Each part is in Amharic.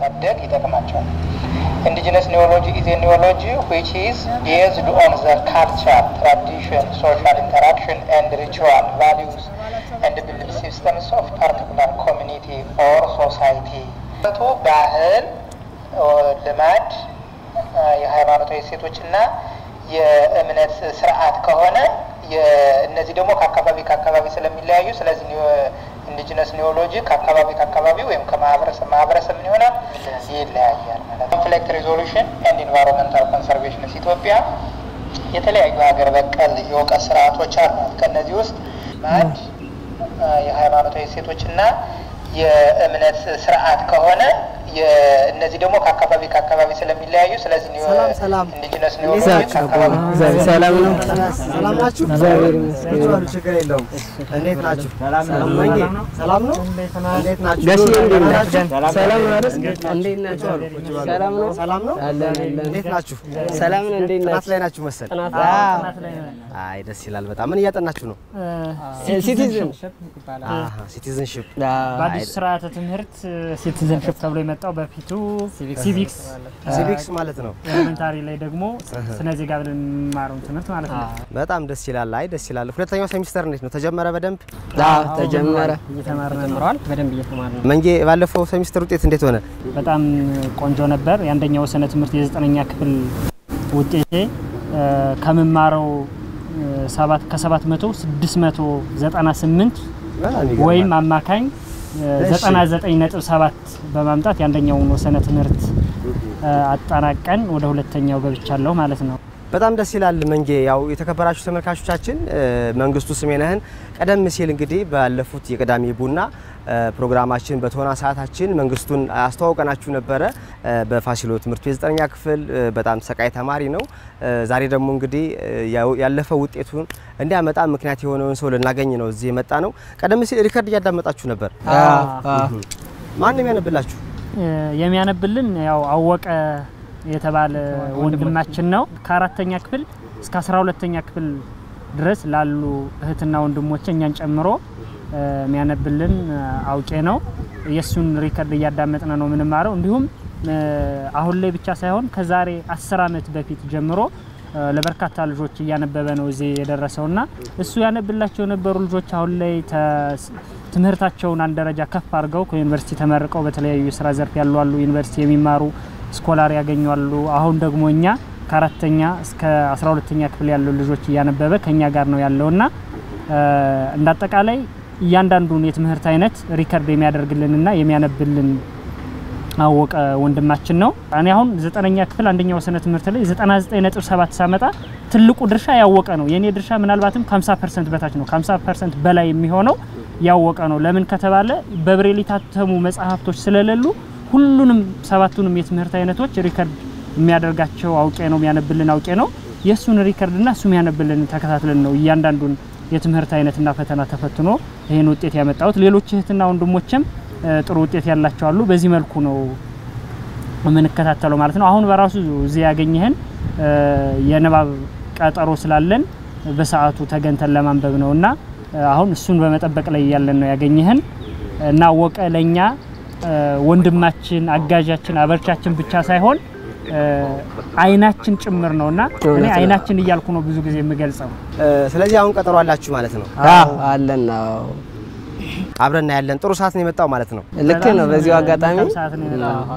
ለማሳደግ ይጠቅማቸዋል። ኢንዲጂነስ ኒዮሎጂ ኢዝ ኒዮሎጂ ዊች ኢዝ ቤዝድ ኦን ዘ ካልቸር ትራዲሽን ሶሻል ኢንተራክሽን ኤንድ ሪቹዋል ቫሊዩስ ኤንድ ቢሊፍ ሲስተምስ ኦፍ ፓርቲኩላር ኮሚኒቲ ኦር ሶሳይቲ ቱ ባህል፣ ልማድ፣ የሃይማኖታዊ እሴቶችና የእምነት ስርዓት ከሆነ እነዚህ ደግሞ ከአካባቢ ከአካባቢ ስለሚለያዩ ስለዚህ ኢንዲጂነስ ኒዮሎጂ ከአካባቢ ከአካባቢ ወይም ከማህበረሰብ ማህበረሰብ ምን ይሆናል ይለያያል ማለት ነው። ኮንፍሊክት ሪዞሉሽን ኤንድ ኢንቫይሮንመንታል ኮንሰርቬሽንስ ኢትዮጵያ የተለያዩ ሀገር በቀል የእውቀት ስርዓቶች አሏት። ከእነዚህ ውስጥ ማድ የሃይማኖታዊ እሴቶችና የእምነት ስርዓት ከሆነ እነዚህ ደግሞ ከአካባቢ ከአካባቢ ስለሚለያዩ ስለዚህ ኢንዲጂነስ ኒዮሎጂ ከአካባቢ ሰላም ነው። ሰላም ናችሁ? እግዚአብሔር ይመስገን። ችግር ችግር የለውም። እንዴት ናችሁ? መንጌ ሰላም ነው? እንዴት ናችሁ? ጋሼ እንዴት ደህና ናችሁ? ናችሁ? ሰላም ነው አይደል? እንዴት ናችሁ? ሰላም ነው። ሰላም ነው? አለን አለን። እንዴት ናችሁ? ሰላም ነው። እንዴት ጥናት ናችሁ? ላይ ናችሁ መሰል። ጥናት አይ ደስ ይላል በጣም። ምን እያጠናችሁ ነው? ሲቲዝን አሃ ሲቲዝንሺፕ። በአዲሱ ስርዓተ ትምህርት ሲቲዘንሽፕ ተብሎ የመጣው በፊቱ ሲቪክስ ሲቪክስ ማለት ነው። ኤሌመንታሪ ላይ ደግሞ ስነ ዜጋ ብለን የምንማረውን ትምህርት ማለት ነው። በጣም ደስ ይላል። አይ ደስ ይላል። ሁለተኛው ሴሚስተር እንዴት ነው? ተጀመረ በደንብ? አዎ ተጀመረ። እየተማርን ጀምረዋል። በደንብ እየተማርን ነው። መንጌ ባለፈው ሴሚስተር ውጤት እንዴት ሆነ? በጣም ቆንጆ ነበር። የአንደኛው ስነ ትምህርት የዘጠነኛ ክፍል ውጤቴ እ፣ ከምማረው እ፣ ሰባት ከሰባት መቶ ስድስት መቶ ዘጠና ስምንት በጣም ይገርማል። ወይም አማካኝ ዘጠና ዘጠኝ ነጥብ ሰባት በማምጣት የአንደኛውን ወሰነ ትምህርት እ፣ አጠናቀን ወደ ሁለተኛው ገብቻለሁ ማለት ነው። በጣም ደስ ይላል መንጌ። ያው የተከበራችሁ ተመልካቾቻችን እ፣ መንግስቱ ስሜነህን ቀደም ሲል እንግዲህ ባለፉት የቅዳሜ ቡና እ፣ ፕሮግራማችን በቶና ሰዓታችን መንግስቱን አስተዋውቀናችሁ ነበረ። እ፣ በፋሲሎ ትምህርት ቤት ዘጠነኛ ክፍል እ፣ በጣም ሰቃይ ተማሪ ነው። እ፣ ዛሬ ደግሞ እንግዲህ እ፣ ያው- ያለፈው ውጤቱን እንዲያመጣ ምክንያት የሆነውን ሰው ልናገኝ ነው እዚህ የመጣ ነው። ቀደም ሲል ሪከርድ እያዳመጣችሁ ነበር። አዎ አዎ። ማን ነው የሚያነብላችሁ? እ፣ የሚያነብልን ያው አወቀ የተባለ ወንድማችን ነው። ከአራተኛ ክፍል እስከ አስራ ሁለተኛ ክፍል ድረስ ላሉ እህትና ወንድሞች እኛን ጨምሮ እ፣ የሚያነብልን እ፣ አውቄ ነው። የእሱን ሪከርድ እያዳመጥን ነው የምንማረው። እንዲሁም እ፣ አሁን ላይ ብቻ ሳይሆን ከዛሬ አስር ዓመት በፊት ጀምሮ እ፣ ለበርካታ ልጆች እያነበበ ነው እዚህ የደረሰውና እሱ ያነብላቸው የነበሩ ልጆች አሁን ላይ ተ- ትምህርታቸውን አንድ ደረጃ ከፍ አድርገው ከዩኒቨርሲቲ ተመርቀው በተለያዩ የስራ ዘርፍ ያሉ አሉ። ዩኒቨርሲቲ የሚማሩ ስኮላር ያገኛሉ። አሁን ደግሞ እኛ ከአራተኛ እስከ አስራ ሁለተኛ ክፍል ያሉ ልጆች እያነበበ ከኛ ጋር ነው ያለውና እ፣ እንደ አጠቃላይ እያንዳንዱን የትምህርት አይነት ሪከርድ የሚያደርግልንና የሚያነብልን አወቀ ወንድማችን ነው። እኔ አሁን ዘጠነኛ ክፍል አንደኛው ስነ ትምህርት ላይ 99.7 ሳመጣ ትልቁ ድርሻ ያወቀ ነው። የኔ ድርሻ ምናልባትም ከ50 ፐርሰንት በታች ነው። ከ50 ፐርሰንት በላይ የሚሆነው ያወቀ ነው። ለምን ከተባለ በብሬል የታተሙ መጽሐፍቶች ስለሌሉ ሁሉንም ሰባቱንም የትምህርት አይነቶች ሪከርድ የሚያደርጋቸው አውቄ ነው፣ የሚያነብልን አውቄ ነው። የእሱን ሪከርድና እሱ የሚያነብልን ተከታትለን ነው እያንዳንዱን የትምህርት አይነትና ፈተና ተፈትኖ ይህን ውጤት ያመጣሁት። ሌሎች እህትና ወንድሞችም እ፣ ጥሩ ውጤት ያላቸው አሉ። በዚህ መልኩ ነው የምንከታተለው ማለት ነው። አሁን በራሱ እዚህ ያገኘህን እ፣ የንባብ ቀጠሮ ስላለን በሰዓቱ ተገንተን ለማንበብ ነው እና እ፣ አሁን እሱን በመጠበቅ ላይ ያለን ነው ያገኘህን እና አወቀ ለእኛ እ፣ ወንድማችን፣ አጋዣችን፣ አበርቻችን ብቻ ሳይሆን እ፣ አይናችን ጭምር ነው እና እኔ እውነት ነው። አይናችን እያልኩ ነው ብዙ ጊዜ የምገልጸው። እ፣ ስለዚህ አሁን ቀጠሮ አላችሁ ማለት ነው። አዎ አለን። አዎ አብረና ያለን ጥሩ ሰዓት ነው የመጣው ማለት ነው። ልክ ነው። በዚሁ አጋጣሚ መልካም ሰዓት ነው የመጣው።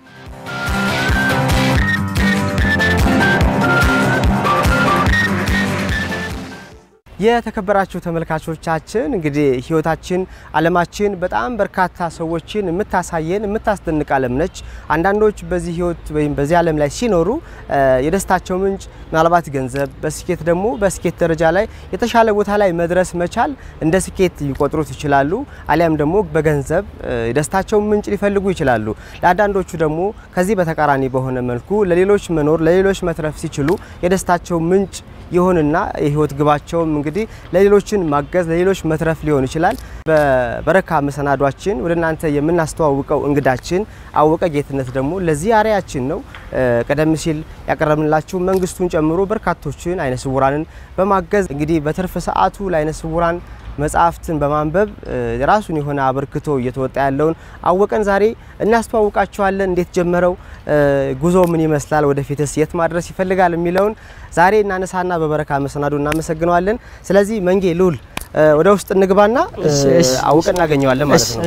የተከበራችሁ ተመልካቾቻችን እንግዲህ ህይወታችን አለማችን በጣም በርካታ ሰዎችን የምታሳየን የምታስደንቅ ዓለም ነች። አንዳንዶች በዚህ ህይወት ወይም በዚህ ዓለም ላይ ሲኖሩ እ፣ የደስታቸው ምንጭ ምናልባት ገንዘብ፣ በስኬት ደግሞ በስኬት ደረጃ ላይ የተሻለ ቦታ ላይ መድረስ መቻል እንደ ስኬት ሊቆጥሩት ይችላሉ። አሊያም ደግሞ በገንዘብ እ፣ የደስታቸውን ምንጭ ሊፈልጉ ይችላሉ። ለአንዳንዶቹ ደግሞ ከዚህ በተቃራኒ በሆነ መልኩ ለሌሎች መኖር ለሌሎች መትረፍ ሲችሉ የደስታቸው ምንጭ ይሆንና የህይወት ግባቸውም እንግዲህ ለሌሎችን ማገዝ ለሌሎች መትረፍ ሊሆን ይችላል። በበረካ መሰናዷችን ወደ እናንተ የምናስተዋውቀው እንግዳችን አወቀ ጌትነት ደግሞ ለዚህ አርአያችን ነው። እ፣ ቀደም ሲል ያቀረብንላችሁ መንግስቱን ጨምሮ በርካቶችን አይነ ስውራንን በማገዝ እንግዲህ በትርፍ ሰዓቱ ለአይነ ስውራን መጽሐፍትን በማንበብ የራሱን የሆነ አበርክቶ እየተወጣ ያለውን አወቀን ዛሬ እናስተዋውቃችኋለን። እንዴት ጀመረው? ጉዞ ምን ይመስላል? ወደፊትስ የት ማድረስ ይፈልጋል? የሚለውን ዛሬ እናነሳና በበረካ መሰናዶ እናመሰግነዋለን። ስለዚህ መንጌ ልዑል ወደ ውስጥ እንግባና አውቀን እናገኘዋለን ማለት ነው።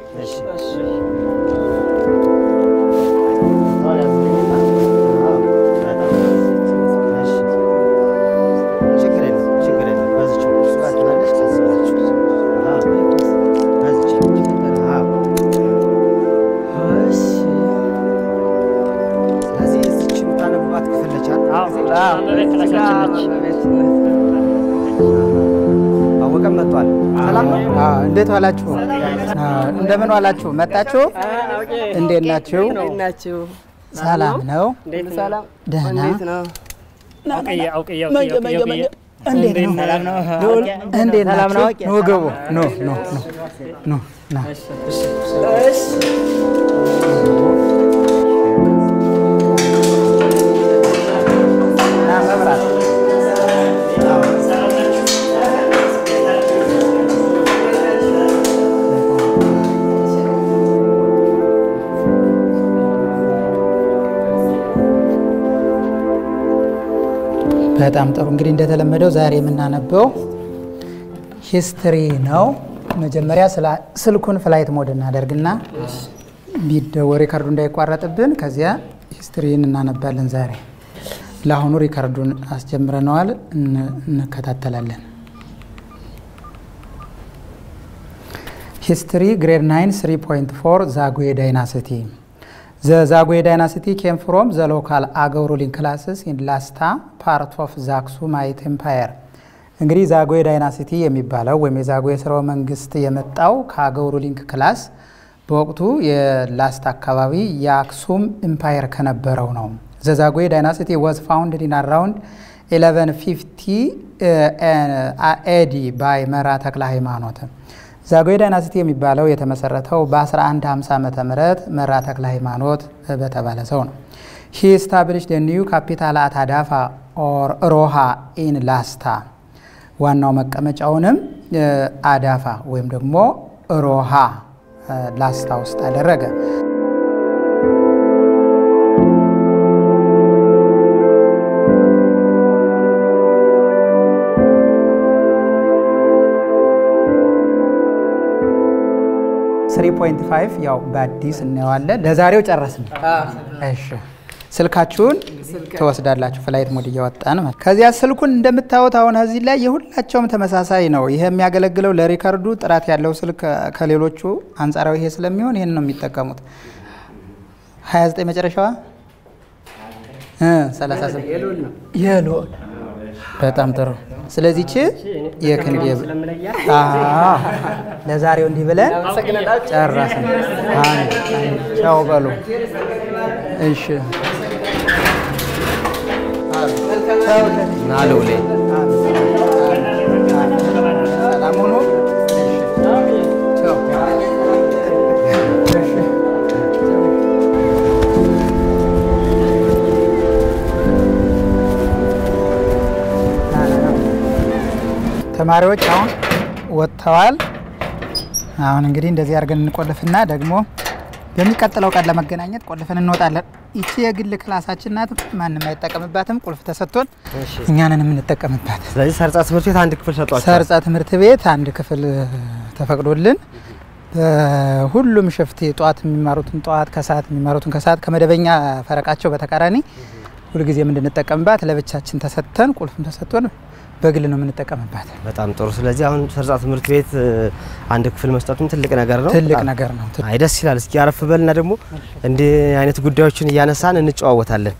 አወቀን መጥቷል። ሰላም ነው። እንዴት ዋላችሁ? እንደምን ዋላችሁ? መጣችሁ? እንዴት ናችሁ? ሰላም ነው? ደህና እንዴት ናችሁ? ኑ ግቡ። ኑ ኑ ኑ ና በጣም ጥሩ እንግዲህ እንደተለመደው ዛሬ የምናነበው ሂስትሪ ነው። መጀመሪያ ስልኩን ፍላይት ሞድ እናደርግና ቢደወ ሪካርዱ እንዳይቋረጥብን ከዚያ ሂስትሪን እናነባለን። ዛሬ ለአሁኑ ሪካርዱን አስጀምረነዋል፣ እንከታተላለን። ሂስትሪ ግሬድ 9 3.4 ዛጉዌ ዳይናሲቲ ዘ ዛጉዌ ዳይናሲቲ ኬም ፍሮም ዘ ሎካል አገው ሩሊንግ ክላስስ ኢን ላስታ ፓርት ኦፍ ዛክሱማይት ኤምፓየር። እንግዲህ ዛጉዌ ዳይናሲቲ የሚባለው ወይም የዛጉዌ ስርወ መንግስት የመጣው ከአገው ሩሊንግ ክላስ በወቅቱ የላስታ አካባቢ የአክሱም ኤምፓየር ከነበረው ነው። ዘ ዛጉዌ ዳይናሲቲ ዋዝ ፋውንድድ ኢን አራውንድ 1150 ኤዲ ባይ መራ ተክለ ሃይማኖት። ዛጉዌ ዳይናሲቲ የሚባለው የተመሰረተው በ1150 ዓመተ ምህረት መራ ተክለ ሃይማኖት በተባለ ሰው ነው። ሂ ስታብሊሽድ ኒው ካፒታል አት አዳፋ ኦር ሮሃ ኢን ላስታ ዋናው መቀመጫውንም አዳፋ ወይም ደግሞ ሮሃ ላስታ ውስጥ አደረገ። ስሪ ፖይንት ፋይቭ ያው በአዲስ እናየዋለን። ለዛሬው ጨረስን። እሺ ስልካችሁን ትወስዳላችሁ። ፍላይት ሞድ እያወጣን ከዚያ ስልኩን እንደምታዩት አሁን እዚህ ላይ የሁላቸውም ተመሳሳይ ነው። ይሄ የሚያገለግለው ለሪከርዱ ጥራት ያለው ስልክ ከሌሎቹ አንጻራዊ ይሄ ስለሚሆን ይህን ነው የሚጠቀሙት። 29 መጨረሻዋ 38 የሎል በጣም ጥሩ። ስለዚህ ቺ የክንዴ ለዛሬው እንዲህ ብለን ጨረስን። ቻው በሉ። እሺ ና ልዑሌ ሰላም ሁኑ። ተማሪዎች አሁን ወጥተዋል። አሁን እንግዲህ እንደዚህ አድርገን እንቆልፍና ደግሞ በሚቀጥለው ቀን ለመገናኘት ቆልፈን እንወጣለን። ይቺ የግል ክላሳችን ናት። ማንም አይጠቀምባትም። ቁልፍ ተሰጥቶን እኛንን የምንጠቀምባት። ስለዚህ ሰርጻ ትምህርት ቤት አንድ ክፍል ሰጧቸዋል። ሰርጻ ትምህርት ቤት አንድ ክፍል ተፈቅዶልን በሁሉም ሽፍት ጠዋት የሚማሩትን ጠዋት፣ ከሰዓት የሚማሩትን ከሰዓት ከመደበኛ ፈረቃቸው በተቃራኒ ሁልጊዜ የምንጠቀምባት ለብቻችን ተሰጥተን ቁልፍም ተሰጥቶን በግል ነው የምንጠቀምባት። በጣም ጥሩ። ስለዚህ አሁን ሰርጻ ትምህርት ቤት አንድ ክፍል መስጠቱም ትልቅ ነገር ነው። ትልቅ ነገር ነው። አይ ደስ ይላል። እስኪ አረፍ በልና ደግሞ እንዲህ አይነት ጉዳዮችን እያነሳን እንጨዋወታለን።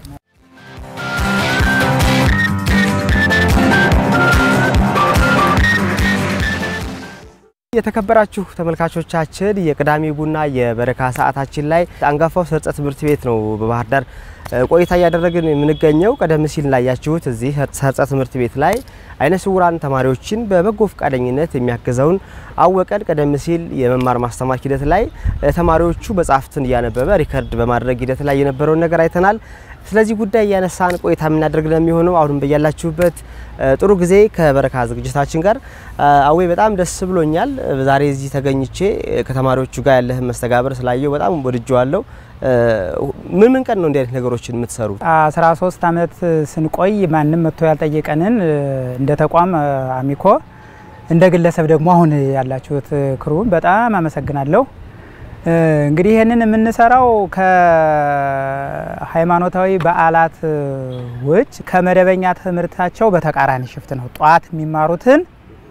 የተከበራችሁ ተመልካቾቻችን የቅዳሜ ቡና የበረካ ሰዓታችን ላይ አንጋፋው ሰርጸ ትምህርት ቤት ነው በባህር ዳር ቆይታ እያደረግን የምንገኘው። ቀደም ሲል ላያችሁት እዚህ ሰርጸ ትምህርት ቤት ላይ አይነ ስውራን ተማሪዎችን በበጎ ፈቃደኝነት የሚያግዘውን አወቀን ቀደም ሲል የመማር ማስተማር ሂደት ላይ ተማሪዎቹ መጽሐፍትን እያነበበ ሪከርድ በማድረግ ሂደት ላይ የነበረውን ነገር አይተናል። ስለዚህ ጉዳይ እያነሳን ቆይታ የምናደርግ ነው የሚሆነው። አሁንም በያላችሁበት ጥሩ ጊዜ ከበረካ ዝግጅታችን ጋር አዌ በጣም ደስ ብሎኛል። ዛሬ እዚህ ተገኝቼ ከተማሪዎቹ ጋር ያለህን መስተጋበር ስላየው በጣም ወድጀዋለሁ። ምን ምን ቀን ነው እንዲህ አይነት ነገሮችን የምትሰሩት? 13 ዓመት ስንቆይ ማንም መጥቶ ያልጠየቀንን እንደ ተቋም አሚኮ እንደ ግለሰብ ደግሞ አሁን ያላችሁት ክሩን በጣም አመሰግናለሁ። እንግዲህ ይህንን የምንሰራው ከሃይማኖታዊ በዓላት ውጭ ከመደበኛ ትምህርታቸው በተቃራኒ ሽፍት ነው። ጠዋት የሚማሩትን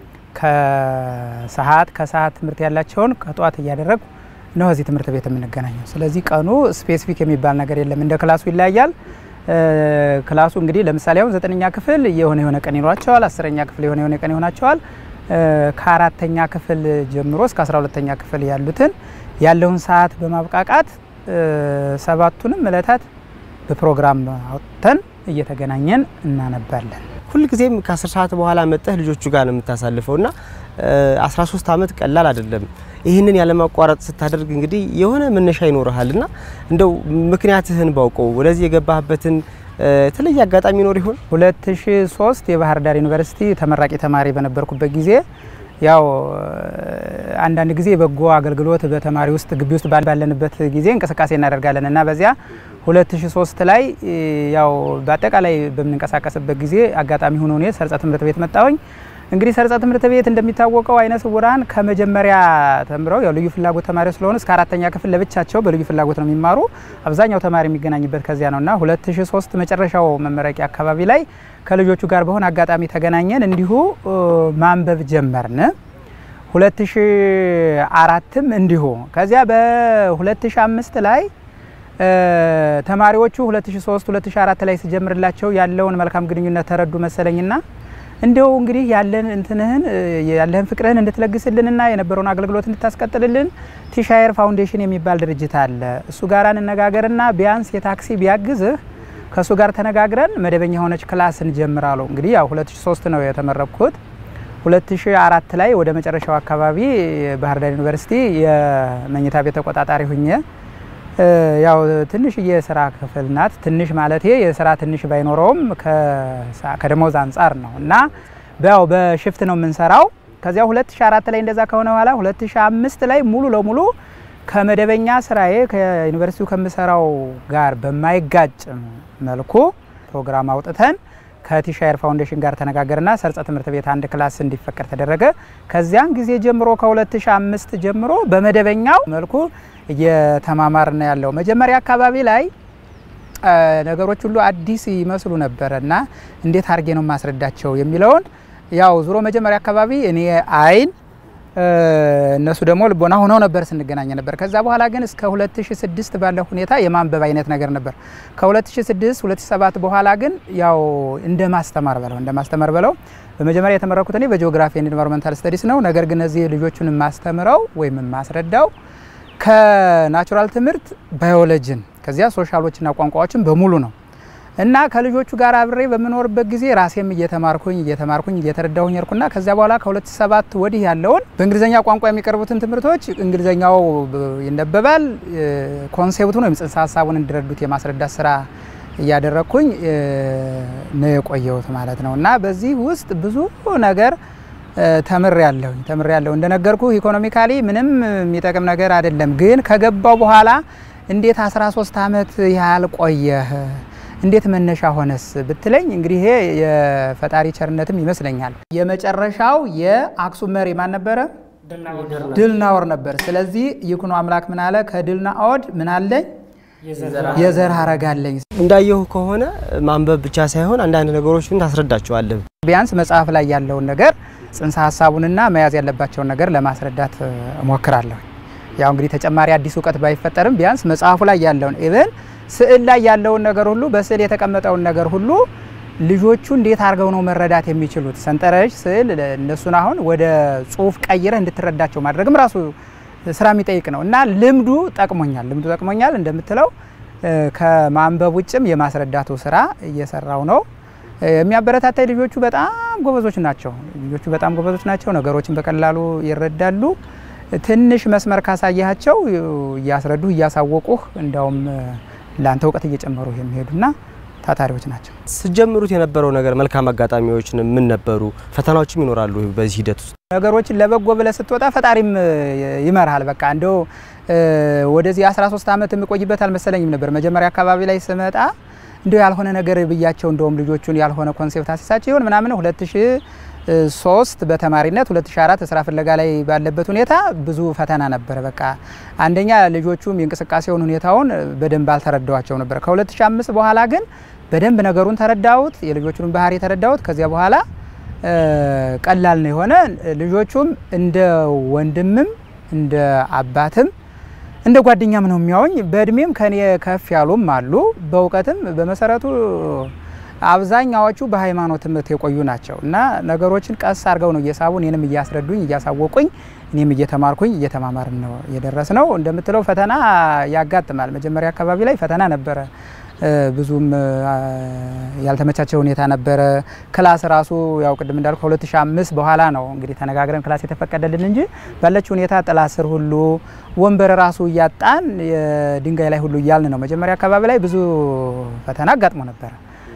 ከሰዓት ከሰዓት ትምህርት ያላቸውን ከጠዋት እያደረጉ ነው እዚህ ትምህርት ቤት የምንገናኘው። ስለዚህ ቀኑ ስፔሲፊክ የሚባል ነገር የለም፣ እንደ ክላሱ ይለያያል። ክላሱ እንግዲህ ለምሳሌ አሁን ዘጠነኛ ክፍል የሆነ የሆነ ቀን ይኖራቸዋል። አስረኛ ክፍል የሆነ የሆነ ቀን ይሆናቸዋል። ከአራተኛ ክፍል ጀምሮ እስከ አስራ ሁለተኛ ክፍል ያሉትን ያለውን ሰዓት በማብቃቃት ሰባቱንም እለታት በፕሮግራም አውጥተን እየተገናኘን እናነባለን። ሁልጊዜም ከአስር ሰዓት በኋላ መጠህ ልጆቹ ጋር ነው የምታሳልፈው እና 13 ዓመት ቀላል አይደለም። ይህንን ያለማቋረጥ ስታደርግ እንግዲህ የሆነ መነሻ ይኖርሃል እና እንደው ምክንያትህን ባውቀው ወደዚህ የገባህበትን የተለየ አጋጣሚ ይኖር ይሆን? 2003 የባህር ዳር ዩኒቨርሲቲ ተመራቂ ተማሪ በነበርኩበት ጊዜ ያው አንዳንድ ጊዜ በጎ አገልግሎት በተማሪ ውስጥ ግቢ ውስጥ ባለንበት ጊዜ እንቅስቃሴ እናደርጋለን እና በዚያ 2003 ላይ ያው በአጠቃላይ በምንንቀሳቀስበት ጊዜ አጋጣሚ ሆኖ እኔ ሰርጸ ትምህርት ቤት መጣሁኝ። እንግዲህ ሰርጸ ትምህርት ቤት እንደሚታወቀው አይነ ስውራን ከመጀመሪያ ተምረው ያው ልዩ ፍላጎት ተማሪዎች ስለሆኑ እስከ አራተኛ ክፍል ለብቻቸው በልዩ ፍላጎት ነው የሚማሩ። አብዛኛው ተማሪ የሚገናኝበት ከዚያ ነው እና 2003 መጨረሻው መመረቂያ አካባቢ ላይ ከልጆቹ ጋር በሆነ አጋጣሚ ተገናኘን። እንዲሁ ማንበብ ጀመርን። 2004ም እንዲሁ ከዚያ በ2005 ላይ ተማሪዎቹ 2003 2004 ላይ ስጀምርላቸው ያለውን መልካም ግንኙነት ተረዱ መሰለኝና እንዲው እንግዲህ ያለን እንትንህን ያለህን ፍቅርህን እንድትለግስልንና የነበረውን አገልግሎት እንድታስቀጥልልን ቲሻየር ፋውንዴሽን የሚባል ድርጅት አለ። እሱ ጋር እንነጋገርና ቢያንስ የታክሲ ቢያግዝህ ከእሱ ጋር ተነጋግረን መደበኛ የሆነች ክላስ እንጀምራለሁ። እንግዲህ ያው 2003 ነው የተመረቅኩት። 2004 ላይ ወደ መጨረሻው አካባቢ ባህር ዳር ዩኒቨርሲቲ የመኝታ ቤት ተቆጣጣሪ ሁኜ ያው ትንሽ የስራ ክፍል ናት። ትንሽ ማለቴ የስራ ትንሽ ባይኖረውም ከደሞዝ አንጻር ነው እና ያው በሽፍት ነው የምንሰራው። ከዚያ 2004 ላይ እንደዛ ከሆነ በኋላ 2005 ላይ ሙሉ ለሙሉ ከመደበኛ ስራዬ ከዩኒቨርሲቲው ከምሰራው ጋር በማይጋጭ መልኩ ፕሮግራም አውጥተን ከቲሻየር ፋውንዴሽን ጋር ተነጋገርና ሰርጸ ትምህርት ቤት አንድ ክላስ እንዲፈቀድ ተደረገ። ከዚያን ጊዜ ጀምሮ ከ2005 ጀምሮ በመደበኛው መልኩ እየተማማርን ያለው መጀመሪያ አካባቢ ላይ ነገሮች ሁሉ አዲስ ይመስሉ ነበረ እና እንዴት አድርጌ ነው ማስረዳቸው የሚለውን ያው ዙሮ መጀመሪያ አካባቢ እኔ አይን እነሱ ደግሞ ልቦና ሆነው ነበር ስንገናኝ ነበር። ከዛ በኋላ ግን እስከ 2006 ባለው ሁኔታ የማንበብ አይነት ነገር ነበር። ከ2006 2007 በኋላ ግን ያው እንደ ማስተማር በለው እንደ ማስተማር በለው በመጀመሪያ የተመረኩት እኔ በጂኦግራፊ ኤንድ ኢንቫይሮንመንታል ስተዲስ ነው። ነገር ግን እዚህ ልጆቹን የማስተምረው ወይም የማስረዳው ከናቹራል ትምህርት ባዮሎጂን ከዚያ ሶሻሎችና ቋንቋዎችን በሙሉ ነው እና ከልጆቹ ጋር አብሬ በምኖርበት ጊዜ ራሴም እየተማርኩኝ እየተማርኩኝ እየተረዳሁኝ ርኩና ከዚያ በኋላ ከ2007 ወዲህ ያለውን በእንግሊዝኛ ቋንቋ የሚቀርቡትን ትምህርቶች እንግሊዝኛው ይነበባል። ኮንሴፕቱን ወይም ጽንሰ ሀሳቡን እንዲረዱት የማስረዳት ስራ እያደረግኩኝ ነው የቆየሁት ማለት ነው እና በዚህ ውስጥ ብዙ ነገር ተምር ያለሁ ተምር ያለሁ እንደነገርኩ ኢኮኖሚካሊ ምንም የሚጠቅም ነገር አይደለም። ግን ከገባው በኋላ እንዴት 13 ዓመት ያህል ቆየህ እንዴት መነሻ ሆነስ ብትለኝ እንግዲህ ይሄ የፈጣሪ ቸርነትም ይመስለኛል። የመጨረሻው የአክሱም መሪ ማን ነበረ? ድልናኦር ነበር። ስለዚህ ይኩኖ አምላክ ምን አለ? ከድልናኦድ ምን አለኝ? የዘር ሐረግ አለኝ። እንዳየሁ ከሆነ ማንበብ ብቻ ሳይሆን አንዳንድ ነገሮችን ታስረዳቸዋለህ። ቢያንስ መጽሐፍ ላይ ያለውን ነገር ጽንሰ ሀሳቡንና መያዝ ያለባቸውን ነገር ለማስረዳት እሞክራለሁ። ያው እንግዲህ ተጨማሪ አዲስ እውቀት ባይፈጠርም ቢያንስ መጽሐፉ ላይ ያለውን ኢቨን ስዕል ላይ ያለውን ነገር ሁሉ በስዕል የተቀመጠውን ነገር ሁሉ ልጆቹ እንዴት አድርገው ነው መረዳት የሚችሉት? ሰንጠረዥ፣ ስዕል እነሱን አሁን ወደ ጽሁፍ ቀይረህ እንድትረዳቸው ማድረግም ራሱ ስራ የሚጠይቅ ነው እና ልምዱ ጠቅሞኛል። ልምዱ ጠቅሞኛል እንደምትለው ከማንበብ ውጭም የማስረዳቱ ስራ እየሰራው ነው። የሚያበረታታይ ልጆቹ በጣም ጎበዞች ናቸው። ልጆቹ በጣም ጎበዞች ናቸው። ነገሮችን በቀላሉ ይረዳሉ። ትንሽ መስመር ካሳያቸው እያስረዱህ እያሳወቁህ እንዳውም ለአንተ እውቀት እየጨመሩ የሚሄዱና ታታሪዎች ናቸው። ስጀምሩት የነበረው ነገር መልካም አጋጣሚዎች ምን ነበሩ? ፈተናዎችም ይኖራሉ በዚህ ሂደት ውስጥ ነገሮችን ለበጎ ብለህ ስትወጣ ፈጣሪም ይመርሃል። በቃ እንደው ወደዚህ 13 ዓመት የምቆይበት አልመሰለኝም ነበር። መጀመሪያ አካባቢ ላይ ስመጣ እንደው ያልሆነ ነገር ብያቸው እንደውም ልጆቹን ያልሆነ ኮንሴፕት አሲሳቸው ይሆን ምናምን 2003 በተማሪነት 2004 ስራ ፍለጋ ላይ ባለበት ሁኔታ ብዙ ፈተና ነበረ። በቃ አንደኛ ልጆቹም የእንቅስቃሴውን ሁኔታውን በደንብ አልተረዳዋቸው ነበር። ከ2005 በኋላ ግን በደንብ ነገሩን ተረዳሁት፣ የልጆቹን ባህሪ ተረዳሁት። ከዚያ በኋላ ቀላል ነው የሆነ ልጆቹም እንደ ወንድምም እንደ አባትም እንደ ጓደኛም ነው የሚያወኝ። በእድሜም ከኔ ከፍ ያሉም አሉ። በእውቀትም በመሰረቱ አብዛኛዎቹ በሃይማኖት ትምህርት የቆዩ ናቸው እና ነገሮችን ቀስ አድርገው ነው እየሳቡ እኔንም እያስረዱኝ እያሳወቁኝ እኔም እየተማርኩኝ እየተማማርን ነው የደረስ ነው። እንደምትለው ፈተና ያጋጥማል። መጀመሪያ አካባቢ ላይ ፈተና ነበረ። ብዙም ያልተመቻቸ ሁኔታ ነበረ። ክላስ ራሱ ያው ቅድም እንዳልኩ ከ2005 በኋላ ነው እንግዲህ ተነጋግረን ክላስ የተፈቀደልን እንጂ ባለችው ሁኔታ ጥላ ስር ሁሉ ወንበር ራሱ እያጣን ድንጋይ ላይ ሁሉ እያልን ነው። መጀመሪያ አካባቢ ላይ ብዙ ፈተና አጋጥሞ ነበረ።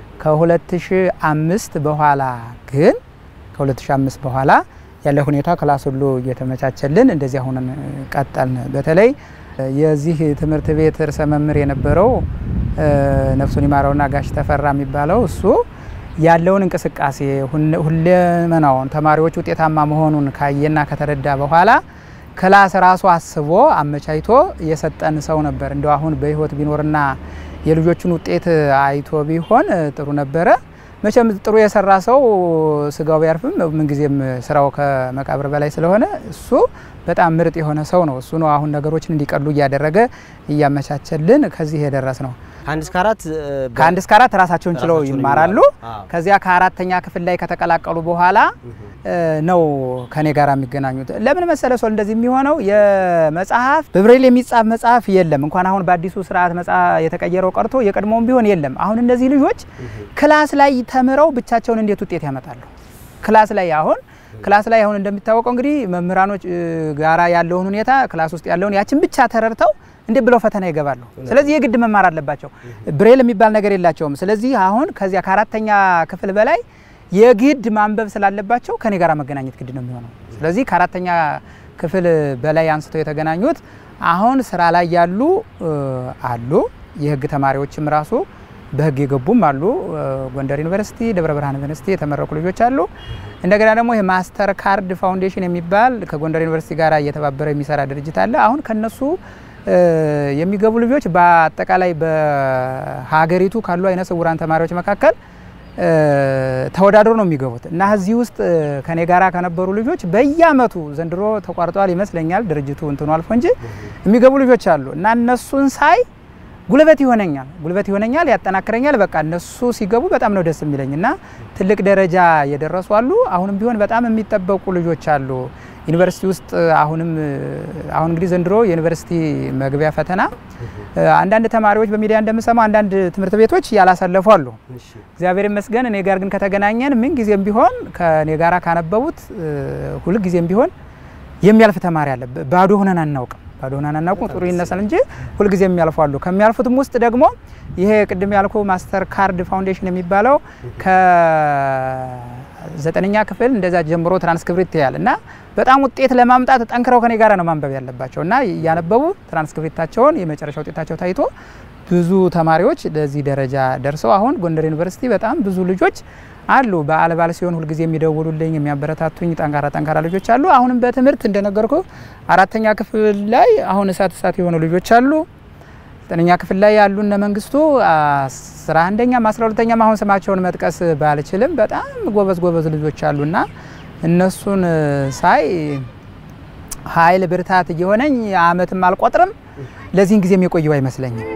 ከ2005 በኋላ ግን ከ2005 በኋላ ያለ ሁኔታ ክላስ ሁሉ እየተመቻቸልን እንደዚህ አሁንን ቀጠልን። በተለይ የዚህ ትምህርት ቤት ርዕሰ መምህር የነበረው ነፍሱን ይማረውና ጋሽ ተፈራ የሚባለው እሱ ያለውን እንቅስቃሴ ሁለመናውን ተማሪዎች ውጤታማ መሆኑን ካየና ከተረዳ በኋላ ክላስ ራሱ አስቦ አመቻችቶ የሰጠን ሰው ነበር። እንደው አሁን በሕይወት ቢኖርና የልጆቹን ውጤት አይቶ ቢሆን ጥሩ ነበረ። መቼም ጥሩ የሰራ ሰው ስጋው ቢያርፍም ምንጊዜም ስራው ከመቃብር በላይ ስለሆነ እሱ በጣም ምርጥ የሆነ ሰው ነው። እሱ ነው አሁን ነገሮችን እንዲቀሉ እያደረገ እያመቻቸልን ከዚህ የደረስ ነው። ከአንድ እስከ አራት ከአንድ እስከ አራት ራሳቸውን ችለው ራሳቸውን ይማራሉ። ይማራሉ። ከዚያ ከአራተኛ ክፍል ላይ ከተቀላቀሉ በኋላ ነው ከኔ ጋር የሚገናኙት። ለምን መሰለ ሰው እንደዚህ የሚሆነው የመጽሐፍ በብሬል የሚጻፍ መጽሐፍ የለም። እንኳን አሁን በአዲሱ ስርዓት መጽሐፍ የተቀየረው ቀርቶ የቀድሞውም ቢሆን የለም። አሁን እነዚህ ልጆች ክላስ ላይ ተምረው ብቻቸውን እንዴት ውጤት ያመጣሉ? ክላስ ላይ አሁን ክላስ ላይ አሁን እንደሚታወቀው እንግዲህ መምህራኖች እ, ጋራ ያለውን ሁኔታ ክላስ ውስጥ ያለውን ያችን ብቻ ተረድተው እንዴት ብለው ፈተና ይገባሉ። ስለዚህ የግድ መማር አለባቸው። ብሬል የሚባል ነገር የላቸውም። ስለዚህ አሁን ከዚያ ከአራተኛ ክፍል በላይ የግድ ማንበብ ስላለባቸው ከኔ ጋር መገናኘት ግድ ነው የሚሆነው። ስለዚህ ከአራተኛ ክፍል በላይ አንስተው የተገናኙት አሁን ስራ ላይ ያሉ እ, አሉ። የህግ ተማሪዎችም ራሱ በህግ የገቡም አሉ። እ, ጎንደር ዩኒቨርሲቲ፣ ደብረ ብርሃን ዩኒቨርሲቲ የተመረቁ ልጆች አሉ። እንደገና ደግሞ ይሄ ማስተር ካርድ ፋውንዴሽን የሚባል ከጎንደር ዩኒቨርሲቲ ጋር እየተባበረ የሚሰራ ድርጅት አለ። አሁን ከነሱ እ, የሚገቡ ልጆች በአጠቃላይ በሀገሪቱ ካሉ አይነ ስውራን ተማሪዎች መካከል እ, ተወዳድሮ ነው የሚገቡት እና እዚህ ውስጥ እ, ከኔ ጋራ ከነበሩ ልጆች በየአመቱ ዘንድሮ ተቋርጧል ይመስለኛል ድርጅቱ እንትኑ አልፎ እንጂ የሚገቡ ልጆች አሉ እና እነሱን ሳይ ጉልበት ይሆነኛል ጉልበት ይሆነኛል ያጠናክረኛል። በቃ እነሱ ሲገቡ በጣም ነው ደስ የሚለኝ እና ትልቅ ደረጃ የደረሱ አሉ። አሁንም ቢሆን በጣም የሚጠበቁ ልጆች አሉ ዩኒቨርሲቲ ውስጥ አሁንም አሁን እንግዲህ ዘንድሮ የዩኒቨርሲቲ መግቢያ ፈተና አንዳንድ ተማሪዎች በሚዲያ እንደምሰማው አንዳንድ ትምህርት ቤቶች ያላሳለፉ አሉ። እግዚአብሔር ይመስገን እኔ ጋር ግን ከተገናኘን ምን ጊዜም ቢሆን ከእኔ ጋር ካነበቡት ሁል ጊዜም ቢሆን የሚያልፍ ተማሪ አለ። ባዶ ሆነን አናውቅም። ባዶ ሆነን አናውቅም። ጥሩ ይነሳል እንጂ ሁልጊዜ የሚያልፉ አሉ። ከሚያልፉትም ውስጥ ደግሞ ይሄ ቅድም ያልኩ ማስተር ካርድ ፋውንዴሽን የሚባለው ከዘጠነኛ ክፍል እንደዛ ጀምሮ ትራንስክሪፕት ያል እና በጣም ውጤት ለማምጣት ጠንክረው ከኔ ጋር ነው ማንበብ ያለባቸው እና እያነበቡ ትራንስክሪፕታቸውን የመጨረሻ ውጤታቸው ታይቶ ብዙ ተማሪዎች ለዚህ ደረጃ ደርሰው አሁን ጎንደር ዩኒቨርሲቲ በጣም ብዙ ልጆች አሉ። በዓል በዓል ሲሆን ሁልጊዜ የሚደውሉልኝ የሚያበረታቱኝ ጠንካራ ጠንካራ ልጆች አሉ። አሁንም በትምህርት እንደነገርኩ አራተኛ ክፍል ላይ አሁን እሳት እሳት የሆኑ ልጆች አሉ። ዘጠነኛ ክፍል ላይ ያሉ እነ መንግስቱ አስራ አንደኛም አስራ ሁለተኛም አሁን ስማቸውን መጥቀስ ባልችልም በጣም ጎበዝ ጎበዝ ልጆች አሉና እነሱን ሳይ ኃይል ብርታት እየሆነኝ አመትም አልቆጥርም ለዚህን ጊዜ የቆየው አይመስለኝም።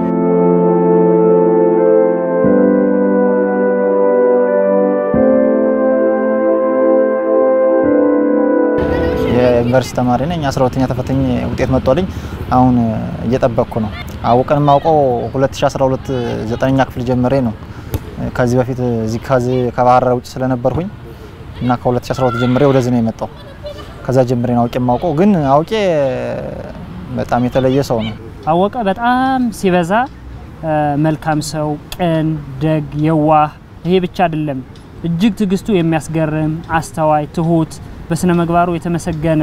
የዩኒቨርሲቲ ተማሪ ነኝ። አስራ ሁለተኛ ተፈተኝ ውጤት መጥቶልኝ አሁን እየጠበቅኩ ነው። አውቀን ማውቀው 2012 ዘጠነኛ ክፍል ጀምሬ ነው። ከዚህ በፊት እዚህ ከዚህ ከባህር ዳር ውጭ ስለነበርኩኝ እና ከ2012 ጀምሬ ወደዚህ ነው የመጣው። ከዛ ጀምሬ ነው አውቄ ማውቀው፣ ግን አውቄ በጣም የተለየ ሰው ነው። አወቀ በጣም ሲበዛ መልካም ሰው፣ ቅን፣ ደግ፣ የዋህ ይሄ ብቻ አይደለም እጅግ ትዕግስቱ የሚያስገርም አስተዋይ፣ ትሁት፣ በስነ ምግባሩ የተመሰገነ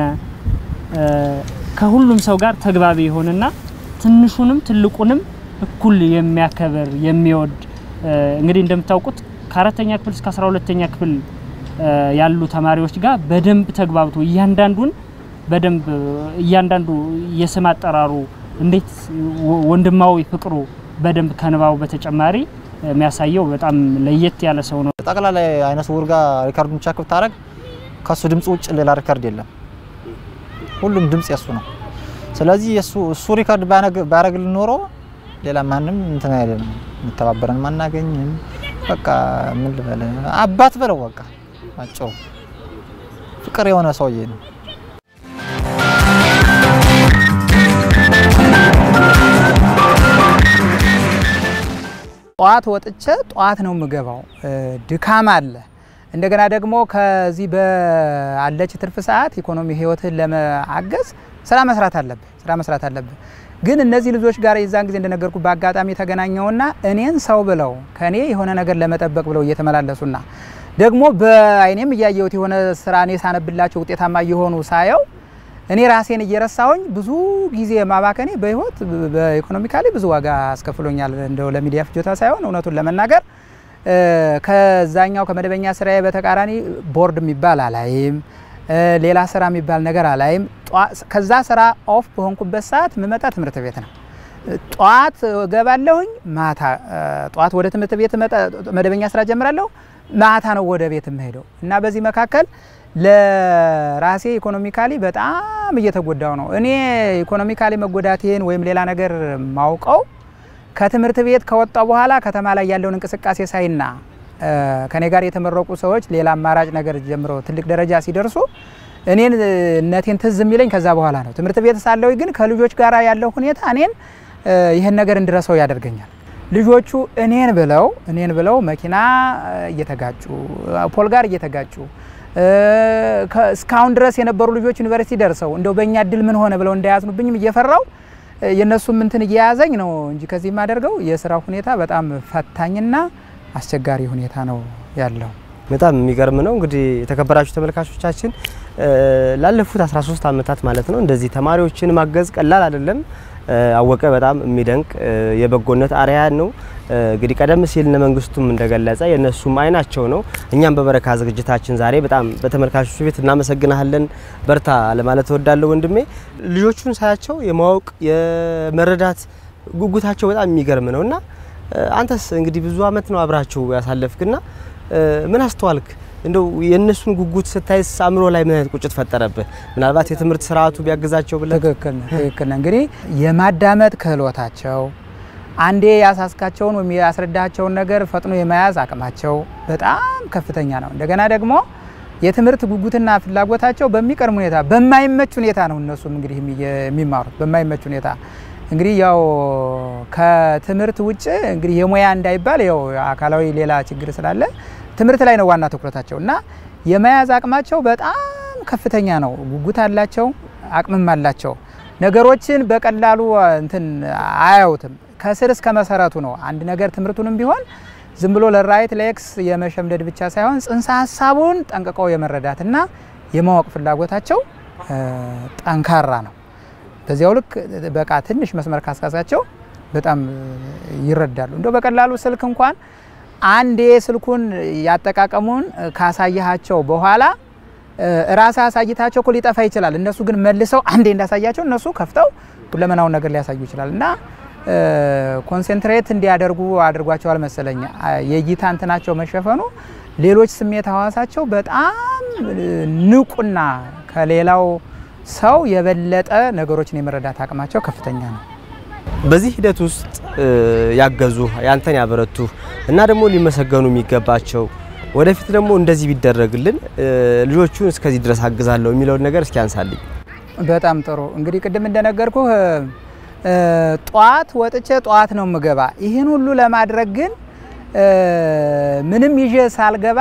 ከሁሉም ሰው ጋር ተግባቢ የሆነና ትንሹንም ትልቁንም እኩል የሚያከብር የሚወድ እንግዲህ እንደምታውቁት ከአራተኛ ክፍል እስከ አስራ ሁለተኛ ክፍል ያሉ ተማሪዎች ጋር በደንብ ተግባብቶ እያንዳንዱን በደንብ እያንዳንዱ የስም አጠራሩ እንዴት ወንድማዊ ፍቅሩ በደንብ ከንባቡ በተጨማሪ የሚያሳየው በጣም ለየት ያለ ሰው ነው። ጠቅላላ አይነ ስውር ጋር ሪካርዱን ቼክ ብታደርግ ከሱ ድምፅ ውጭ ሌላ ሪካርድ የለም። ሁሉም ድምፅ የሱ ነው። ስለዚህ የሱ እሱ ሪካርድ ባያደርግልን ኖሮ ሌላ ማንም እንትን አይደለም፣ የሚተባበረን ማናገኝም። በቃ ምን ልበል አባት በለው በቃ አጭሩ ፍቅር የሆነ ሰውዬ ነው። ጠዋት ወጥቼ ጠዋት ነው የምገባው። ድካም አለ። እንደገና ደግሞ ከዚህ በአለች ትርፍ ሰዓት ኢኮኖሚ ህይወትህን ለማገዝ ስራ መስራት አለብህ ስራ መስራት አለብህ። ግን እነዚህ ልጆች ጋር የዛን ጊዜ እንደነገርኩ በአጋጣሚ ተገናኘውና እኔን ሰው ብለው ከኔ የሆነ ነገር ለመጠበቅ ብለው እየተመላለሱና ደግሞ በአይኔም እያየሁት የሆነ ስራ እኔ ሳነብላቸው ውጤታማ እየሆኑ ሳየው እኔ ራሴን እየረሳሁኝ ብዙ ጊዜ ማባከኔ በህይወት በኢኮኖሚካሊ ብዙ ዋጋ አስከፍሎኛል። እንደው ለሚዲያ ፍጆታ ሳይሆን እውነቱን ለመናገር ከዛኛው ከመደበኛ ስራዬ በተቃራኒ ቦርድ የሚባል አላይም፣ ሌላ ስራ የሚባል ነገር አላይም። ከዛ ስራ ኦፍ በሆንኩበት ሰዓት ምመጣ ትምህርት ቤት ነው። ጠዋት ገባለሁኝ፣ ማታ ጠዋት ወደ ትምህርት ቤት መደበኛ ስራ ጀምራለሁ፣ ማታ ነው ወደ ቤት የምሄደው እና በዚህ መካከል ለራሴ ኢኮኖሚካሊ በጣም እየተጎዳው ነው። እኔ ኢኮኖሚካሊ መጎዳቴን ወይም ሌላ ነገር ማውቀው ከትምህርት ቤት ከወጣው በኋላ ከተማ ላይ ያለውን እንቅስቃሴ ሳይና ከኔ ጋር የተመረቁ ሰዎች ሌላ አማራጭ ነገር ጀምረው ትልቅ ደረጃ ሲደርሱ እኔን እነቴን ትዝ የሚለኝ ከዛ በኋላ ነው። ትምህርት ቤት ሳለሁ ግን ከልጆች ጋር ያለው ሁኔታ እኔን ይህን ነገር እንድረሰው ያደርገኛል። ልጆቹ እኔን ብለው እኔን ብለው መኪና እየተጋጩ ፖል ጋር እየተጋጩ እስካሁን ድረስ የነበሩ ልጆች ዩኒቨርሲቲ ደርሰው እንደው በእኛ እድል ምን ሆነ ብለው እንዳያዝኑብኝም እየፈራው የእነሱም እንትን እየያዘኝ ነው እንጂ ከዚህ የማደርገው የስራ ሁኔታ በጣም ፈታኝና አስቸጋሪ ሁኔታ ነው ያለው። በጣም የሚገርም ነው። እንግዲህ የተከበራችሁ ተመልካቾቻችን ላለፉት 13 ዓመታት ማለት ነው እንደዚህ ተማሪዎችን ማገዝ ቀላል አይደለም። አወቀ በጣም የሚደንቅ የበጎነት አርያ ነው። እንግዲህ ቀደም ሲል እነ መንግስቱም እንደገለጸ የእነሱም አይናቸው ነው። እኛም በበረካ ዝግጅታችን ዛሬ በጣም በተመልካቾች ቤት እናመሰግናለን። በርታ ለማለት እወዳለሁ ወንድሜ። ልጆቹን ሳያቸው የማወቅ የመረዳት ጉጉታቸው በጣም የሚገርም ነው እና አንተስ እንግዲህ ብዙ አመት ነው አብራችሁ ያሳለፍክና ምን አስተዋልክ? እንደው የእነሱን ጉጉት ስታይስ አእምሮ ላይ ምን አይነት ቁጭት ፈጠረብህ? ምናልባት የትምህርት ስርዓቱ ቢያግዛቸው ብለህ? ትክክል ነው፣ ትክክል ነው። እንግዲህ የማዳመጥ ክህሎታቸው አንዴ ያሳስካቸውን ወይም ያስረዳቸውን ነገር ፈጥኖ የመያዝ አቅማቸው በጣም ከፍተኛ ነው። እንደገና ደግሞ የትምህርት ጉጉትና ፍላጎታቸው በሚቀርም ሁኔታ በማይመች ሁኔታ ነው እነሱም እንግዲህ የሚማሩት በማይመች ሁኔታ እንግዲህ ያው ከትምህርት ውጭ እንግዲህ የሙያ እንዳይባል ያው አካላዊ ሌላ ችግር ስላለ ትምህርት ላይ ነው ዋና ትኩረታቸው እና የመያዝ አቅማቸው በጣም ከፍተኛ ነው። ጉጉት አላቸው፣ አቅምም አላቸው። ነገሮችን በቀላሉ እንትን አያዩትም። ከስር እስከ መሰረቱ ነው አንድ ነገር ትምህርቱንም ቢሆን ዝም ብሎ ለራይት ለኤክስ የመሸምደድ ብቻ ሳይሆን ጽንሰ ሀሳቡን ጠንቅቀው የመረዳትና የማወቅ ፍላጎታቸው ጠንካራ ነው። በዚያው ልክ በቃ ትንሽ መስመር ካስካሳቸው በጣም ይረዳሉ። እንደው በቀላሉ ስልክ እንኳን አንዴ ስልኩን ያጠቃቀሙን ካሳያቸው በኋላ ራሳ አሳይታቸው እኮ ሊጠፋ ይችላል። እነሱ ግን መልሰው አንዴ እንዳሳያቸው እነሱ ከፍተው ሁለመናውን ነገር ሊያሳዩ ይችላል እና ኮንሴንትሬት እንዲያደርጉ አድርጓቸዋል መሰለኝ። የእይታ እንትናቸው መሸፈኑ ሌሎች ስሜት ሀዋሳቸው በጣም ንቁና ከሌላው ሰው የበለጠ ነገሮችን የመረዳት አቅማቸው ከፍተኛ ነው። በዚህ ሂደት ውስጥ ያገዙ ያንተን ያበረቱ እና ደግሞ ሊመሰገኑ የሚገባቸው ወደፊት ደግሞ እንደዚህ ቢደረግልን ልጆቹን እስከዚህ ድረስ አግዛለሁ የሚለውን ነገር እስኪ አንሳልኝ። በጣም ጥሩ እንግዲህ ቅድም እንደነገርኩ ጧት ወጥቼ ጧት ነው ምገባ። ይህን ሁሉ ለማድረግ ግን ምንም ይዤ ሳልገባ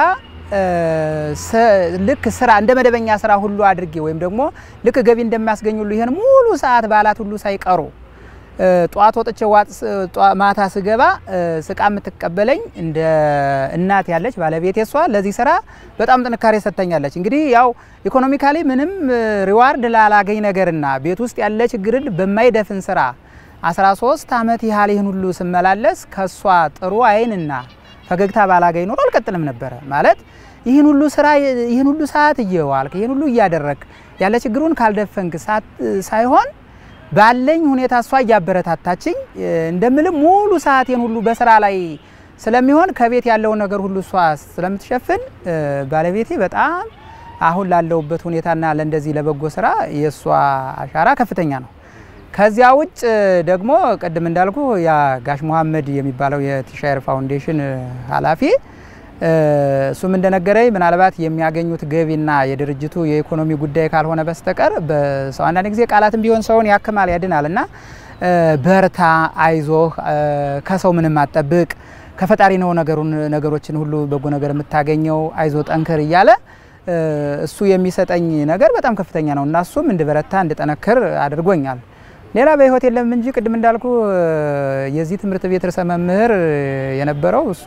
ልክ ስራ እንደ መደበኛ ስራ ሁሉ አድርጌ ወይም ደግሞ ልክ ገቢ እንደሚያስገኝ ሁሉ ይህን ሙሉ ሰዓት በዓላት ሁሉ ሳይቀሩ ጧት ወጥቼ ማታ ስገባ ስቃ የምትቀበለኝ እንደ እናት ያለች ባለቤቴ እሷ ለዚህ ስራ በጣም ጥንካሬ ሰጥተኛለች። እንግዲህ ያው ኢኮኖሚካሊ ምንም ሪዋርድ ላላገኝ ነገርና ቤት ውስጥ ያለ ችግርን በማይደፍን ስራ 13 ዓመት ያህል ይህን ሁሉ ስመላለስ ከእሷ ጥሩ አይንና ፈገግታ ባላገኝ ኖሮ አልቀጥልም ነበረ። ማለት ይህን ሁሉ ስራ ይህን ሁሉ ሰዓት እየዋልክ ይህን ሁሉ እያደረግ ያለ ችግሩን ካልደፈንክ ሳይሆን ባለኝ ሁኔታ እሷ እያበረታታችኝ እንደምልም ሙሉ ሰዓቴን ሁሉ በስራ ላይ ስለሚሆን ከቤት ያለውን ነገር ሁሉ እሷ ስለምትሸፍን ባለቤቴ በጣም አሁን ላለሁበት ሁኔታና ለእንደዚህ ለበጎ ስራ የእሷ አሻራ ከፍተኛ ነው። ከዚያ ውጭ ደግሞ ቅድም እንዳልኩ ያ ጋሽ መሐመድ የሚባለው የቲሻየር ፋውንዴሽን ኃላፊ እሱም እንደነገረኝ ምናልባት የሚያገኙት ገቢና የድርጅቱ የኢኮኖሚ ጉዳይ ካልሆነ በስተቀር በሰው አንዳንድ ጊዜ ቃላትም ቢሆን ሰውን ያክማል ያድናል እና በርታ፣ አይዞህ፣ ከሰው ምንም አጠብቅ፣ ከፈጣሪ ነው ነገሩን ነገሮችን ሁሉ በጎ ነገር የምታገኘው፣ አይዞ ጠንክር እያለ እሱ የሚሰጠኝ ነገር በጣም ከፍተኛ ነው እና እሱም እንድበረታ እንድጠነክር አድርጎኛል። ሌላ በህይወት የለም እንጂ ቅድም እንዳልኩ የዚህ ትምህርት ቤት ርዕሰ መምህር የነበረው እሱ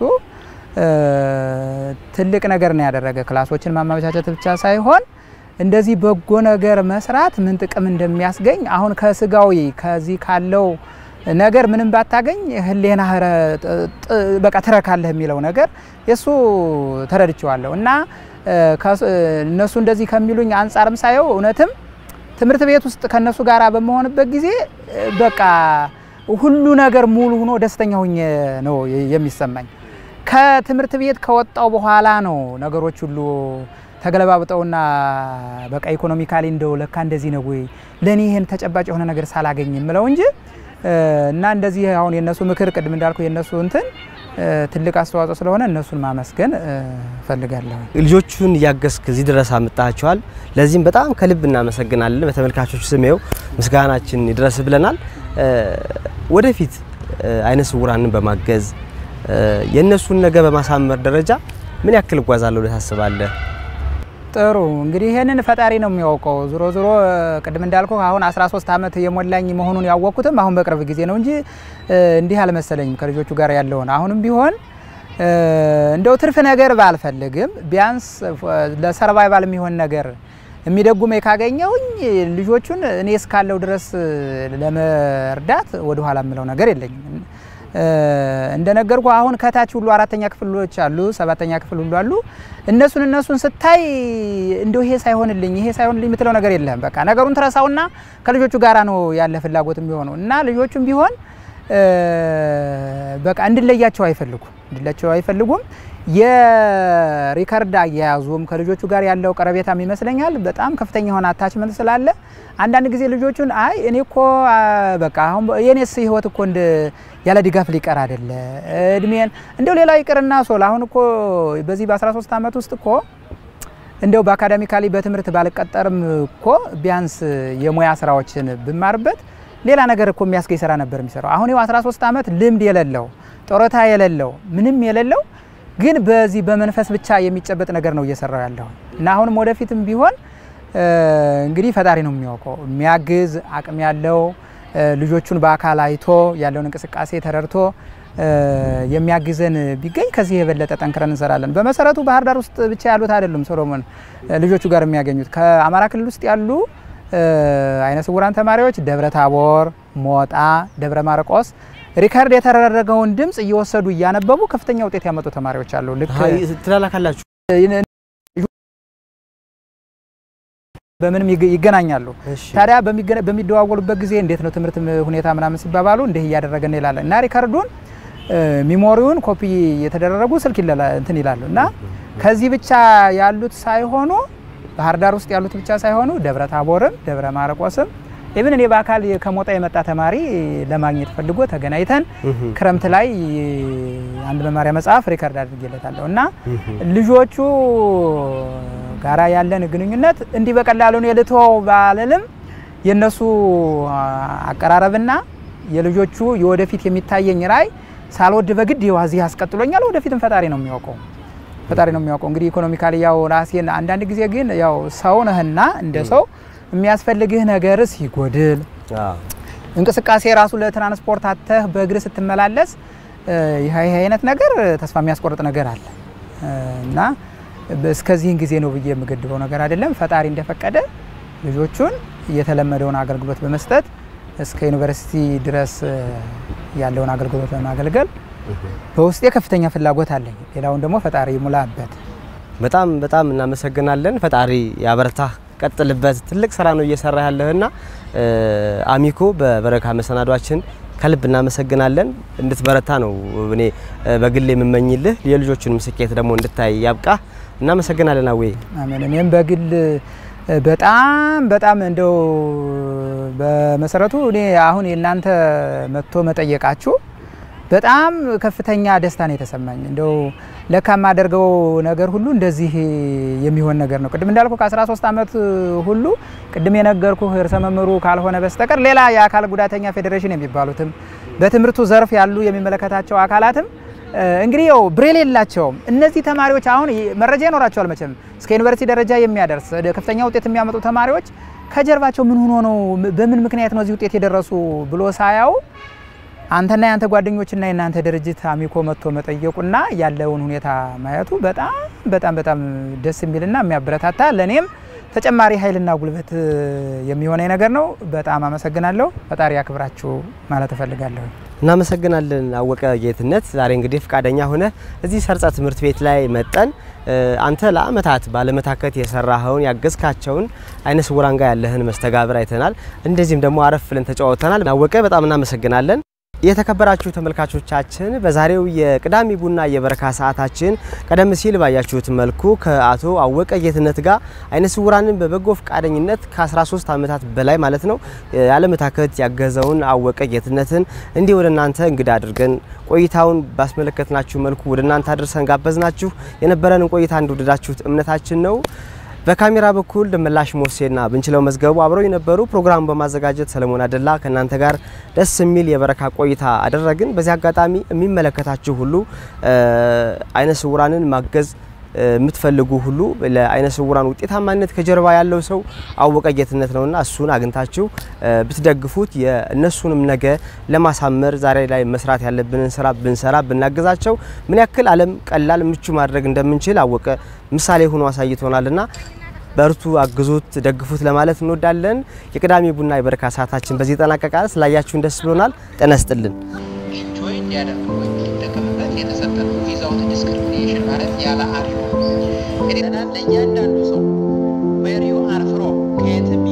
ትልቅ ነገር ነው ያደረገ። ክላሶችን ማመቻቸት ብቻ ሳይሆን እንደዚህ በጎ ነገር መስራት ምን ጥቅም እንደሚያስገኝ አሁን ከስጋዊ ከዚህ ካለው ነገር ምንም ባታገኝ ህሌና በቃ ትረካለህ የሚለው ነገር የእሱ ተረድቼዋለሁ እና እነሱ እንደዚህ ከሚሉኝ አንጻርም ሳየው እውነትም ትምህርት ቤት ውስጥ ከነሱ ጋር በመሆንበት ጊዜ በቃ ሁሉ ነገር ሙሉ ሆኖ ደስተኛ ሆኜ ነው የሚሰማኝ። ከትምህርት ቤት ከወጣው በኋላ ነው ነገሮች ሁሉ ተገለባብጠውና በቃ ኢኮኖሚካሊ እንደው ለካ እንደዚህ ነው ወይ ለእኔ ይህን ተጨባጭ የሆነ ነገር ሳላገኝ የምለው እንጂ እና እንደዚህ አሁን የእነሱ ምክር ቅድም እንዳልኩ የእነሱ እንትን ትልቅ አስተዋጽኦ ስለሆነ እነሱን ማመስገን እፈልጋለሁ። ልጆቹን እያገዝክ እዚህ ድረስ አምጣቸዋል። ለዚህም በጣም ከልብ እናመሰግናለን። በተመልካቾች ስም ይኸው ምስጋናችን ይድረስ ብለናል። ወደፊት አይነ ስውራንን በማገዝ የእነሱን ነገ በማሳመር ደረጃ ምን ያክል እጓዛለሁ ብለህ ታስባለህ? ጥሩ እንግዲህ ይህንን ፈጣሪ ነው የሚያውቀው። ዞሮ ዞሮ ቅድም እንዳልኩ አሁን 13 ዓመት የሞላኝ መሆኑን ያወቅኩትም አሁን በቅርብ ጊዜ ነው እንጂ እንዲህ አልመሰለኝም ከልጆቹ ጋር ያለውን። አሁንም ቢሆን እንደው ትርፍ ነገር ባልፈልግም ቢያንስ ለሰርቫይቫል የሚሆን ነገር የሚደጉመኝ ካገኘውኝ ልጆቹን እኔ እስካለው ድረስ ለመርዳት ወደኋላ የምለው ነገር የለኝም። እንደነገርኩ አሁን ከታች ሁሉ አራተኛ ክፍሎች አሉ፣ ሰባተኛ ክፍል ሁሉ አሉ። እነሱን እነሱን ስታይ እንደው ይሄ ሳይሆንልኝ ይሄ ሳይሆንልኝ የምትለው ነገር የለም። በቃ ነገሩን ትረሳውና ከልጆቹ ጋራ ነው ያለ ፍላጎት የሚሆነው እና ልጆቹም ቢሆን በቃ እንድለያቸው አይፈልጉም እንድለያቸው አይፈልጉም። የሪከርድ አያያዙም ከልጆቹ ጋር ያለው ቀረቤታም ይመስለኛል በጣም ከፍተኛ የሆነ አታችመንት ስላለ አንዳንድ ጊዜ ልጆቹን አይ እኔ እኮ በቃ አሁን የኔስ ህይወት እኮ እንደ ያለ ድጋፍ ሊቀር አይደለ እድሜን እንደው ሌላ ይቅርና ሶል አሁን እኮ በዚህ በ13 ዓመት ውስጥ እኮ እንደው በአካዳሚካሊ በትምህርት ባልቀጠርም እኮ ቢያንስ የሙያ ስራዎችን ብማርበት ሌላ ነገር እኮ የሚያስገኝ ስራ ነበር የሚሰራው። አሁን ይኸው 13 ዓመት ልምድ የሌለው ጡረታ የሌለው ምንም የሌለው ግን በዚህ በመንፈስ ብቻ የሚጨበጥ ነገር ነው እየሰራው ያለው እና አሁንም ወደፊትም ቢሆን እንግዲህ ፈጣሪ ነው የሚያውቀው የሚያግዝ አቅም ያለው ልጆቹን በአካል አይቶ ያለውን እንቅስቃሴ ተረድቶ የሚያግዘን ቢገኝ ከዚህ የበለጠ ጠንክረን እንሰራለን። በመሰረቱ ባህር ዳር ውስጥ ብቻ ያሉት አይደሉም ሶሎሞን ልጆቹ ጋር የሚያገኙት ከአማራ ክልል ውስጥ ያሉ አይነ ስውራን ተማሪዎች ደብረ ታቦር፣ ሞጣ፣ ደብረ ማርቆስ ሪከርድ የተደረገውን ድምፅ እየወሰዱ እያነበቡ ከፍተኛ ውጤት ያመጡ ተማሪዎች አሉ። ልክ ትላላካላችሁ በምንም ይገናኛሉ። ታዲያ በሚደዋወሉበት ጊዜ እንዴት ነው ትምህርት ሁኔታ ምናምን ሲባባሉ እንዲህ እያደረገን ይላል እና ሪከርዱን ሚሞሪውን ኮፒ የተደረጉ ስልክ እንትን ይላሉ እና ከዚህ ብቻ ያሉት ሳይሆኑ ባህር ዳር ውስጥ ያሉት ብቻ ሳይሆኑ ደብረ ታቦርም ደብረ ማርቆስም ኢቭን እኔ በአካል ከሞጣ የመጣ ተማሪ ለማግኘት ፈልጎ ተገናኝተን ክረምት ላይ አንድ መማሪያ መጽሐፍ ሪከርድ አድርጌለታለሁ እና ልጆቹ ጋራ ያለን ግንኙነት እንዲህ በቀላሉ እኔ ልተወው ባልልም የእነሱ አቀራረብና የልጆቹ የወደፊት የሚታየኝ ራዕይ ሳልወድ በግድ እዚህ ያስቀጥሎኛል። ወደፊትም ፈጣሪ ነው የሚያውቀው ፈጣሪ ነው የሚያውቀው። እንግዲህ ኢኮኖሚካሊ ያው ራሴን አንዳንድ ጊዜ ግን ያው ሰው ነህና እንደ ሰው የሚያስፈልግህ ነገር ሲጎድል እንቅስቃሴ ራሱ ለትራንስፖርት አተህ በእግር ስትመላለስ ይህ ይህ አይነት ነገር ተስፋ የሚያስቆርጥ ነገር አለ እና እስከዚህን ጊዜ ነው ብዬ የምገድበው ነገር አይደለም። ፈጣሪ እንደፈቀደ ልጆቹን የተለመደውን አገልግሎት በመስጠት እስከ ዩኒቨርሲቲ ድረስ ያለውን አገልግሎት በማገልገል በውስጤ ከፍተኛ ፍላጎት አለኝ። ሌላውን ደግሞ ፈጣሪ ይሙላበት። በጣም በጣም እናመሰግናለን። ፈጣሪ ያበረታ፣ ቀጥልበት። ትልቅ ስራ ነው እየሰራ ያለህና አሚኮ በበረካ መሰናዷችን ከልብ እናመሰግናለን። እንድትበረታ ነው እኔ በግል የምመኝልህ። የልጆቹንም ስኬት ደግሞ እንድታይ ያብቃ። እናመሰግናለን አዌ። አሜን። እኔም በግል በጣም በጣም እንደው በመሰረቱ እኔ አሁን የእናንተ መጥቶ መጠየቃችሁ በጣም ከፍተኛ ደስታ ነው የተሰማኝ። እንደው ለካ የማደርገው ነገር ሁሉ እንደዚህ የሚሆን ነገር ነው። ቅድም እንዳልኩ ከ13 ዓመት ሁሉ ቅድም የነገርኩ ርዕሰ መምህሩ ካልሆነ በስተቀር ሌላ የአካል ጉዳተኛ ፌዴሬሽን የሚባሉትም በትምህርቱ ዘርፍ ያሉ የሚመለከታቸው አካላትም እንግዲህ ያው ብሬል የላቸውም። እነዚህ ተማሪዎች አሁን መረጃ ይኖራቸዋል መቼም እስከ ዩኒቨርሲቲ ደረጃ የሚያደርስ ከፍተኛ ውጤት የሚያመጡ ተማሪዎች ከጀርባቸው ምን ሆኖ ነው በምን ምክንያት ነው እዚህ ውጤት የደረሱ ብሎ ሳያው አንተና የአንተ ጓደኞችና የእናንተ ድርጅት አሚኮ መጥቶ መጠየቁና ያለውን ሁኔታ ማየቱ በጣም በጣም በጣም ደስ የሚልና የሚያበረታታ ለእኔም ተጨማሪ ኃይልና ጉልበት የሚሆነኝ ነገር ነው። በጣም አመሰግናለሁ። ፈጣሪ ያክብራችሁ ማለት እፈልጋለሁ። እናመሰግናለን አወቀ ጌትነት። ዛሬ እንግዲህ ፈቃደኛ ሆነ እዚህ ሰርጸ ትምህርት ቤት ላይ መጠን አንተ ለአመታት ባለመታከት የሰራኸውን ያገዝካቸውን አይነ ስውራን ጋር ያለህን መስተጋብር አይተናል። እንደዚህም ደግሞ አረፍ ብለን ተጫወተናል። አወቀ በጣም እናመሰግናለን። የተከበራችሁ ተመልካቾቻችን በዛሬው የቅዳሜ ቡና የበረካ ሰዓታችን ቀደም ሲል ባያችሁት መልኩ ከአቶ አወቀ ጌትነት ጋር አይነ ስውራንን በበጎ ፈቃደኝነት ከ13 ዓመታት በላይ ማለት ነው ያለመታከት ያገዘውን አወቀ ጌትነትን እንዲህ ወደ እናንተ እንግዳ አድርገን ቆይታውን ባስመለከትናችሁ መልኩ ወደ እናንተ አድርሰን ጋበዝናችሁ። የነበረንን ቆይታ እንደወደዳችሁት እምነታችን ነው። በካሜራ በኩል ደመላሽ ሞሴና ብንችለው መዝገቡ አብረው የነበሩ ፕሮግራሙ በማዘጋጀት ሰለሞን አደላ ከእናንተ ጋር ደስ የሚል የበረካ ቆይታ አደረግን። በዚህ አጋጣሚ የሚመለከታችሁ ሁሉ አይነ ስውራንን ማገዝ የምትፈልጉ ሁሉ ለአይነ ስውራን ውጤታማነት ከጀርባ ያለው ሰው አወቀ ጌትነት ነውና እሱን አግኝታችሁ ብትደግፉት የእነሱንም ነገ ለማሳመር ዛሬ ላይ መስራት ያለብንን ስራ ብንሰራ ብናግዛቸው ምን ያክል ዓለም ቀላል ምቹ ማድረግ እንደምንችል አወቀ ምሳሌ ሆኖ አሳይቶናልና በርቱ፣ አግዙት፣ ደግፉት ለማለት እንወዳለን። የቅዳሜ ቡና የበረካ ሰዓታችን በዚህ ይጠናቀቃል። ስላያችሁን ደስ ብሎናል። ጤና ይስጥልን። ኢንጆይ እንዲያደርግ ወይም እንዲጠቀምበት የተሰጠ ነው። ዊዛውት ዲስክሪሚኔሽን ማለት ያለ አድሎ እንግዲህ ለእያንዳንዱ ሰው ዌር ዩ አር ፍሮም ከየትም